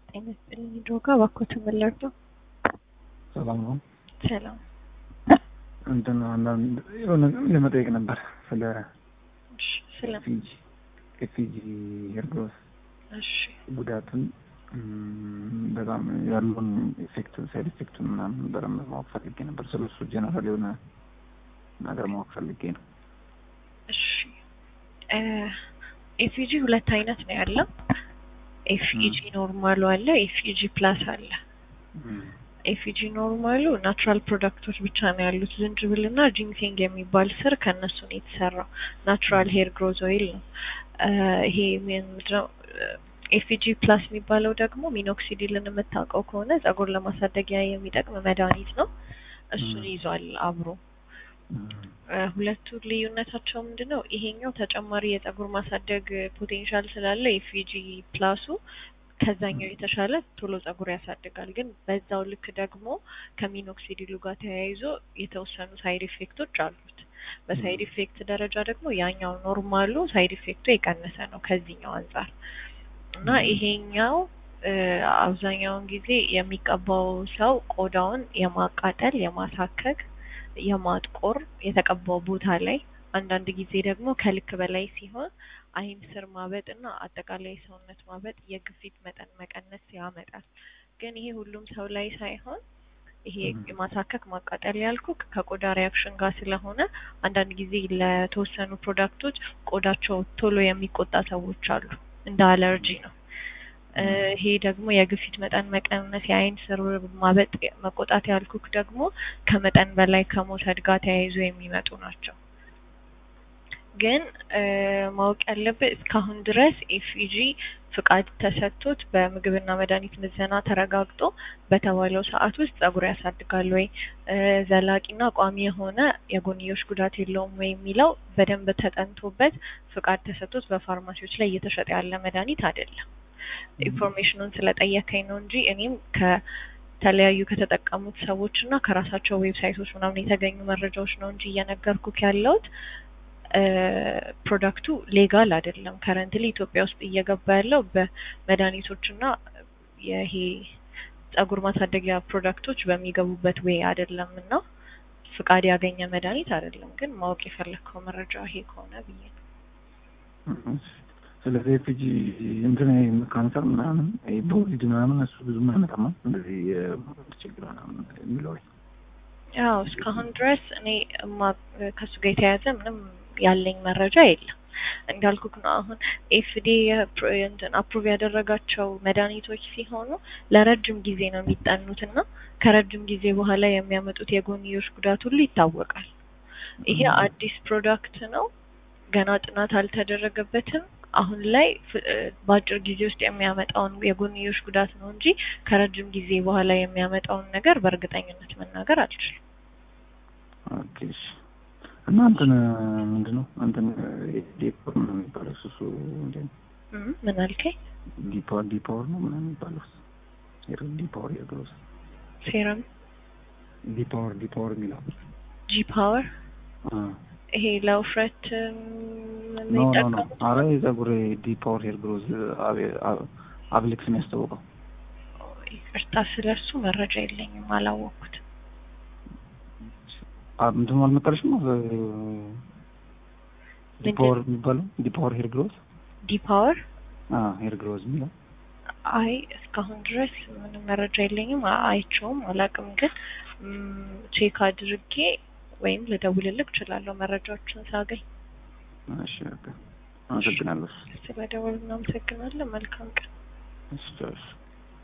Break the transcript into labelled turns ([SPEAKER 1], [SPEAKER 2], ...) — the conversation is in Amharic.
[SPEAKER 1] ጤና ይስጥልኝ ድሮጋ እባክዎትን ምን ልርዳው?
[SPEAKER 2] ሰላም ነው።
[SPEAKER 1] ሰላም
[SPEAKER 2] እንትን አንዳንድ የሆነ ለመጠየቅ ነበር ስለ
[SPEAKER 1] እሺ፣ ስለ
[SPEAKER 2] ፊጂ የፊጂ ሄርግሮስ
[SPEAKER 1] እሺ
[SPEAKER 2] ጉዳትን እም፣ በጣም ያሉን ኢፌክት ሳይድ ኢፌክቱን ምናምን በደንብ ማወቅ ፈልጌ ነበር። ስለ እሱ ጀነራል የሆነ ነገር ማወቅ ፈልጌ ነው።
[SPEAKER 1] እሺ እ ኤፍኢጂ ሁለት አይነት ነው ያለው። ኤፍኢጂ ኖርማሉ አለ፣ ኤፍኢጂ ፕላስ አለ። ኤፍኢጂ ኖርማሉ ናቹራል ፕሮዳክቶች ብቻ ነው ያሉት። ዝንጅብል እና ጂንሴንግ የሚባል ስር ከእነሱ ነው የተሰራው። ናቹራል ሄር ግሮዝ ኦይል ነው። እ ይሄ ምንድነው? ኤፍኢጂ ፕላስ የሚባለው ደግሞ ሚኖክሲዲልን የምታውቀው ከሆነ ጸጉር ለማሳደጊያ የሚጠቅም መድኃኒት ነው። እሱን ይዟል አብሮ። እ ሁለቱ ልዩነታቸው ምንድን ነው? ይሄኛው ተጨማሪ የጸጉር ማሳደግ ፖቴንሻል ስላለ ኤፍኢጂ ፕላሱ ከዛኛው የተሻለ ቶሎ ጸጉር ያሳድጋል። ግን በዛው ልክ ደግሞ ከሚኖክሲዲሉ ጋር ተያይዞ የተወሰኑ ሳይድ ኢፌክቶች አሉት። በሳይድ ኢፌክት ደረጃ ደግሞ ያኛው ኖርማሉ ሳይድ ኢፌክቱ የቀነሰ ነው ከዚህኛው አንጻር እና ይሄኛው እ አብዛኛውን ጊዜ የሚቀባው ሰው ቆዳውን የማቃጠል፣ የማሳከክ፣ የማጥቆር የተቀባው ቦታ ላይ አንዳንድ ጊዜ ደግሞ ከልክ በላይ ሲሆን አይን ስር ማበጥ እና አጠቃላይ ሰውነት ማበጥ፣ የግፊት መጠን መቀነስ ያመጣል። ግን ይሄ ሁሉም ሰው ላይ ሳይሆን ይሄ የማሳከክ ማቃጠል ያልኩ ከቆዳ ሪያክሽን ጋር ስለሆነ አንዳንድ ጊዜ ለተወሰኑ ፕሮዳክቶች ቆዳቸው ቶሎ የሚቆጣ ሰዎች አሉ። እንደ አለርጂ ነው። እ ይሄ ደግሞ የግፊት መጠን መቀነስ፣ የአይን ስር ማበጥ፣ መቆጣት ያልኩክ ደግሞ ከመጠን በላይ ከመውሰድ ጋር ተያይዞ የሚመጡ ናቸው። ግን እ ማወቅ ያለብህ እስካሁን ድረስ ኤፍኢጂ ፍቃድ ተሰጥቶት በምግብና መድኃኒት ምዘና ተረጋግጦ በተባለው ሰዓት ውስጥ ጸጉር ያሳድጋል ወይ እ ዘላቂና ቋሚ የሆነ የጎንዮሽ ጉዳት የለውም ወይ የሚለው በደንብ ተጠንቶበት ፍቃድ ተሰጥቶት በፋርማሲዎች ላይ እየተሸጠ ያለ መድኃኒት አይደለም። ኢንፎርሜሽኑን ስለጠየከኝ ነው እንጂ እኔም ከተለያዩ ከተጠቀሙት ሰዎች እና ከራሳቸው ዌብሳይቶች ምናምን የተገኙ መረጃዎች ነው እንጂ እየነገርኩክ ያለሁት እ ፕሮዳክቱ ሌጋል አይደለም። ከረንትሊ ኢትዮጵያ ውስጥ እየገባ ያለው በመድኃኒቶች እና ይሄ ጸጉር ማሳደጊያ ፕሮዳክቶች በሚገቡበት ዌይ አይደለም እና ፍቃድ ያገኘ መድኃኒት አይደለም። ግን ማወቅ የፈለግከው መረጃ ይሄ ከሆነ ብዬ ነው።
[SPEAKER 2] ስለዚህ ኤፍጂ እንትን ካንሰር ምናምን በወሊድ ምናምን እሱ ብዙም አይመጣም እንደዚህ ችግር ምናምን የሚለው
[SPEAKER 1] ያው እስካሁን ድረስ እኔ እማ ከሱ ጋር የተያያዘ ምንም ያለኝ መረጃ የለም። እንዳልኩክ ነው አሁን ኤፍዲ እንትን አፕሩቭ ያደረጋቸው መድኃኒቶች ሲሆኑ ለረጅም ጊዜ ነው የሚጠኑት እና ከረጅም ጊዜ በኋላ የሚያመጡት የጎንዮሽ ጉዳት ሁሉ ይታወቃል። ይሄ አዲስ ፕሮዳክት ነው፣ ገና ጥናት አልተደረገበትም። አሁን ላይ በአጭር ጊዜ ውስጥ የሚያመጣውን የጎንዮሽ ጉዳት ነው እንጂ ከረጅም ጊዜ በኋላ የሚያመጣውን ነገር በእርግጠኝነት መናገር አልችልም።
[SPEAKER 2] ኦኬ እሺ። እና እንትን ምንድን ነው እንትን ዲፓወር ነው የሚባለው እሱ እሱ እንትን
[SPEAKER 1] እም ምን አልከኝ?
[SPEAKER 2] ዲፓወር ዲፓወር ነው ምናምን የሚባለው ሄር ዲፓወር የግሮስ
[SPEAKER 1] ሴረም
[SPEAKER 2] ዲፓወር ዲፓወር የሚለው
[SPEAKER 1] ጂ ፓወር
[SPEAKER 2] አ
[SPEAKER 1] ይሄ ለውፍረት
[SPEAKER 2] ኖ ኖ ኖ
[SPEAKER 1] የሚጠቀሙት
[SPEAKER 2] አረ የጸጉር ዲፓወር ሄር ግሮዝ አብሊክስ የሚያስታውቀው
[SPEAKER 1] ይቅርታ፣ ስለሱ መረጃ የለኝም፣ አላወቅኩትም።
[SPEAKER 2] ምንድን ነው አልመጣልሽም? ዲፓወር የሚባለው ዲፓወር ሄር ግሮዝ
[SPEAKER 1] ዲ ፓወር
[SPEAKER 2] አ ሄር ግሮዝ የሚለው
[SPEAKER 1] አይ እስካሁን ድረስ ምንም መረጃ የለኝም፣ አ- አይቼውም አላውቅም። ግን ም፣ ቼክ አድርጌ ወይም ልደውልልክ እችላለሁ መረጃዎችን ሳገኝ።
[SPEAKER 2] እሺ በቃ አመሰግናለሁ።
[SPEAKER 1] ስለደወል እናመሰግናለን። መልካም ቀን።
[SPEAKER 2] እሺ ቻው።